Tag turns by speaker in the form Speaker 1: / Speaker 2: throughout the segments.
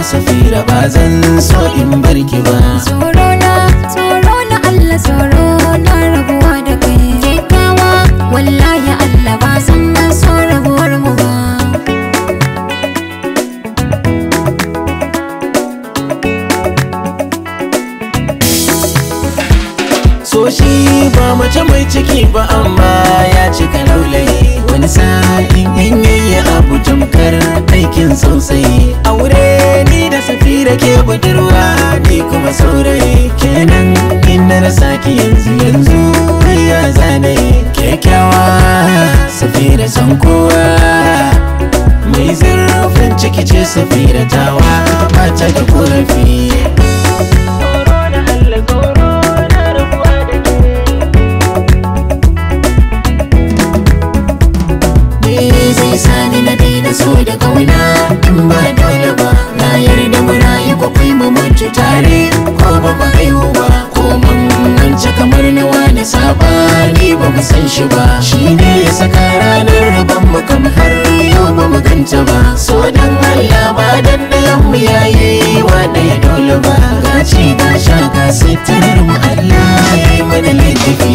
Speaker 1: safira ba zan so in barki ba
Speaker 2: Tsoro na, tsoro na Allah tsoro na rabuwa da kai Kyakkyawa, wallahi Allah ba san na so rabuwar mu ba
Speaker 1: so shi ba mace mai ciki ba amma ya cika laulayi wani sa'in in yayi abu tamkar aikin sosai aure ni da safira ke budurwa ni kuma saurayi kenan in na rasa ki yanzu yanzu ya zanayi kyakkyawa safira san kowa mai zurfin ciki ce safira tawa ba ta da korafi Me zai sani na daina so da kauna in ba dole ba na yarda mu rayu ko kai mu mutu tare ko ba mu haihu ba ko mun wance kamar na wani sabani ba mu san shi ba shine ya saka ranar rabon mu kam har yau ba mu ganta ba so dan Allah ba dan dayan mu yayi wa ya dole ba gaci ga sha ga sitarar mu Allah ya yi mana laifi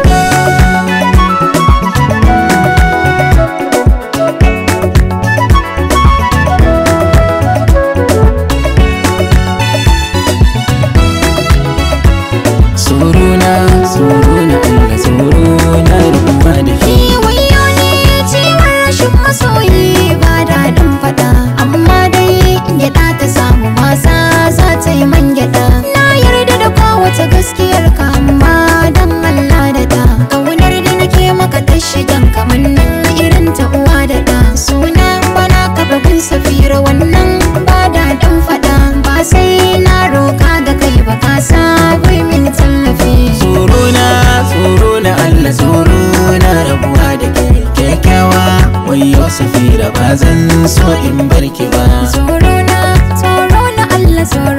Speaker 1: Suruna, suruna, Allah suruna rubuwa da ke
Speaker 2: Wayo ne ciwon rashin masoyi ba daɗin faɗa Amma dai gyaɗa ta samu masa za ta yi man gyaɗa Na yarda da kowace gaskiyar ka amma dan Allah da ta Kaunar da nake maka ta shigan kamannin irin ta uwa da ɗa Suna bana ka bugun safira wannan ba daɗin faɗa Ba sai na roƙa ga kai ba ka sa min tallafi
Speaker 1: Suruna, suruna, Allah suruna rabuwa da ke kyakkyawa Wayo safira ba zan so in barki ba
Speaker 2: Tsoro na, tsoro na Allah tsoro